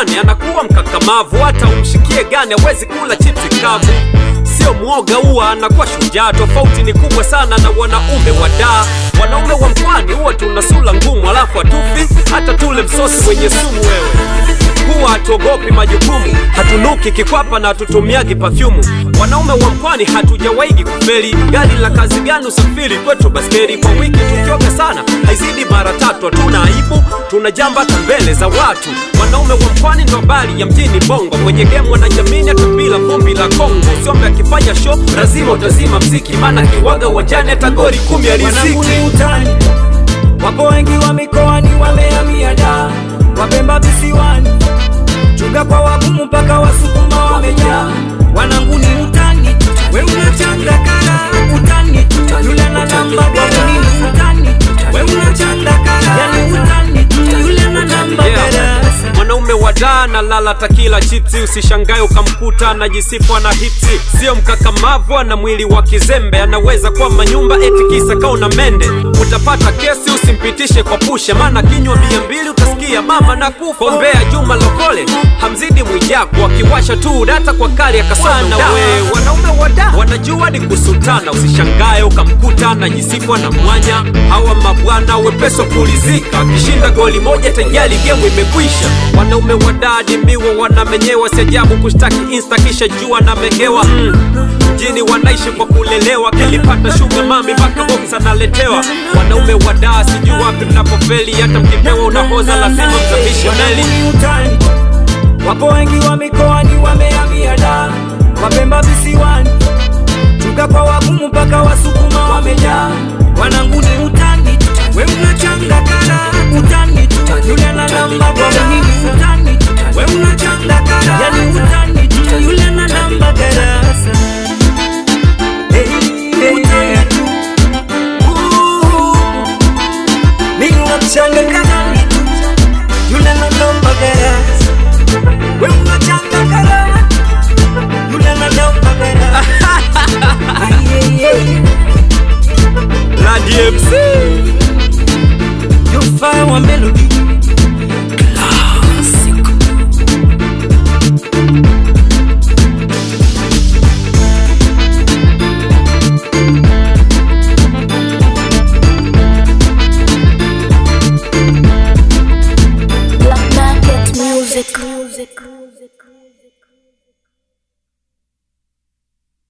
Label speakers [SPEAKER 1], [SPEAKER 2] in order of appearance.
[SPEAKER 1] pwani anakuwa mkakamavu, hata umshikie gani hawezi kula chipsi kavu. Sio mwoga, huwa anakuwa shujaa. Tofauti ni kubwa sana na wanaume wa daa. Wanaume wa mkwani huwa tuna sura ngumu, alafu hatufi hata tule msosi wenye sumu. Wewe huwa hatuogopi majukumu, hatunuki kikwapa na hatutumiagi pafyumu. Wanaume wa mkwani hatujawaigi kufeli. Gari la kazi gani usafiri kwetu baskeli? Kwa wiki tukioga sana haizidi mara tatu. Hatuna aibu, tunajamba hata mbele za watu. Wanaume wa mkwani ndo habari ya mjini Bongo, kwenye game wanajamini hata bila vumbi la Kongo. Usiombe akifanya show lazima utazima mziki, maana kiwaga uwanjani hata goli kumi
[SPEAKER 2] Wanangu
[SPEAKER 1] aliziki.
[SPEAKER 2] ni utani, wapo wengi wa mikoani wamehamia da, Wapemba visiwani, chuga kwa wagumu mpaka wasukuma wamejaa. Wanangu ni utani, we unachanga kara utani, yule na namba gara ni utani, we unachanga kara yani utani, yule na namba gara
[SPEAKER 1] Yeah. Mwanaume wa daa na lala takila chipsi, usishangae ukamkuta anajisifu na hipsi. Sio mkakamavu, ana mwili wa kizembe, anaweza kuwa manyumba eti kisa kauna mende. Utapata kesi, usimpitishe kwa pusha, maana kinywa bia mbili utasikia mama na kufa. Kombea Juma Lokole hamzidi Mwijaku, akiwasha tu data kwa kali akasona we. Wanaume wa daa wanajua ni kusutana, usishangae ukamkuta anajisifu na mwanya. Hawa mabwana wepeso kulizika, akishinda goli moja tayari gemu imekwisha. Wanaume wa dadi miwa wanamenyewa, si ajabu kushtaki insta kisha jua namegewa mm. Mjini wanaishi kwa kulelewa, kilipata shuga mami mpaka box analetewa. Wanaume wa daa sijui wapi mnapofeli, hata mkipewa unahoza lazima mzamishe meli.
[SPEAKER 2] Wanangu ni utani, wapo wengi wa mikoani wamehamia da, Wapemba visiwani, chuga kwa wagumu mpaka wasukuma wamejaa. Wanangu ni utani, we unachanga kara utani, yule na namba gara ni utani, we unachanga kara yani utani, yule na namba gara Hey, hey, hey. Ooh, ni unachanga kara yule na namba gara we unachanga kara yule na namba gara Ay, ay, ay.
[SPEAKER 1] La DMC
[SPEAKER 2] You find one melody Classic
[SPEAKER 3] Black Market Music.